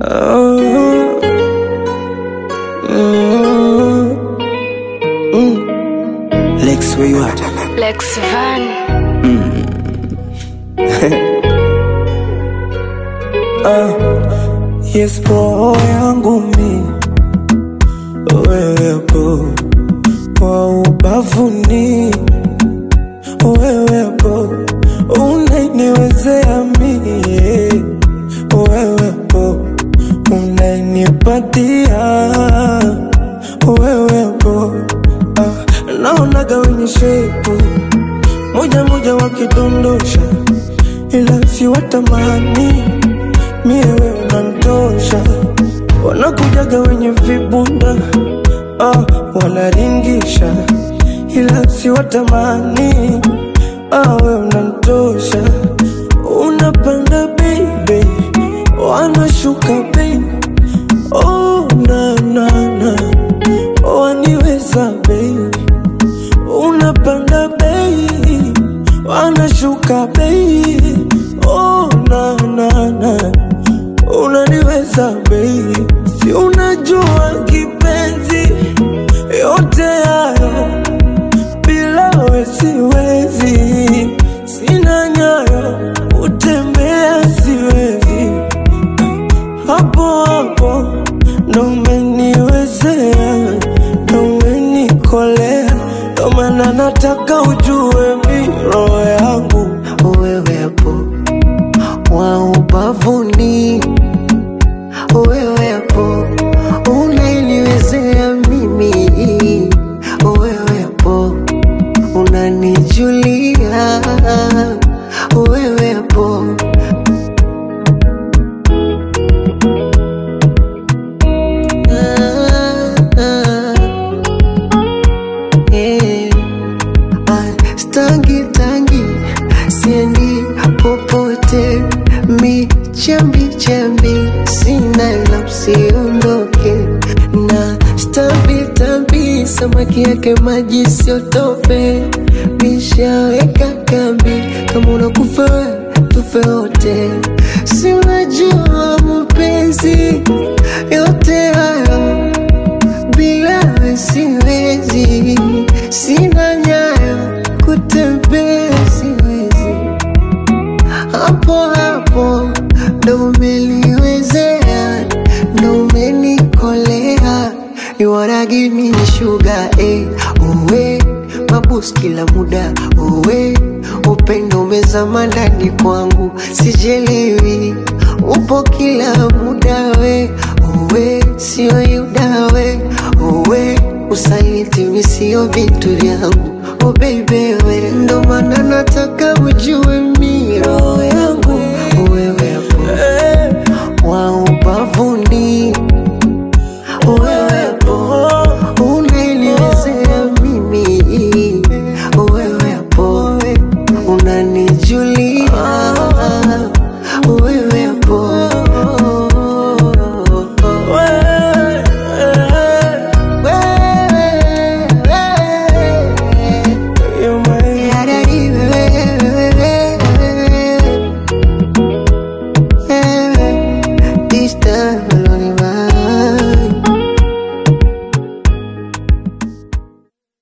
Oh, mm, mm. Lex, where you at? Lex Van. Yes, roho yangu mi wewepo kwa ubavuni, wewepo unainiwezea mie, wewepo unainipatia, wewepo ah, naonaga wenye shepu moja moja wakidondosha, ila si watamani mie wewe unanitosha, wanakujaga wenye vibunda ah, wanaringisha, ila si watamani ah, wewe unanitosha, unapanda baby, wanashuka baby, oh na na na, waniweza baby unapanda bei wanashuka bei oh, na, na, na. unaniweza bei si unajua kipenzi yote hayo bila we siwezi sina nyayo utembea siwezi hapo hapo ndo umeniwezea ndo umenikolea ndo maana nataka ujue mi roho yangu wewepo wa ubavuni, wewepo unaniwezea mimi, wewepo unanijulia, wewepo ah, ah, eh. Ah, Stangi tangi siendi popote, mi chambi chambi sina la usiondoke na stambi tambi samaki yake maji siotope, mishaweka kambi kama unakufa we, tufe wote, si unajua mapenzi yote hayo bila we siwezi, sina nyayo kutembea siwezi, hapo hapo ndo umeliwezea, ndo umenikolea, you wanna give me sugar eh, uwe mabus kila muda uwe upendo umezama ndani kwangu, sijelewi upo kila muda we uwe sio yuda we uwe usaliti mi sio vitu vyangu oh baby we ndo maana nataka ujue mi roho yangu wewe hapo eh, wa ubavuni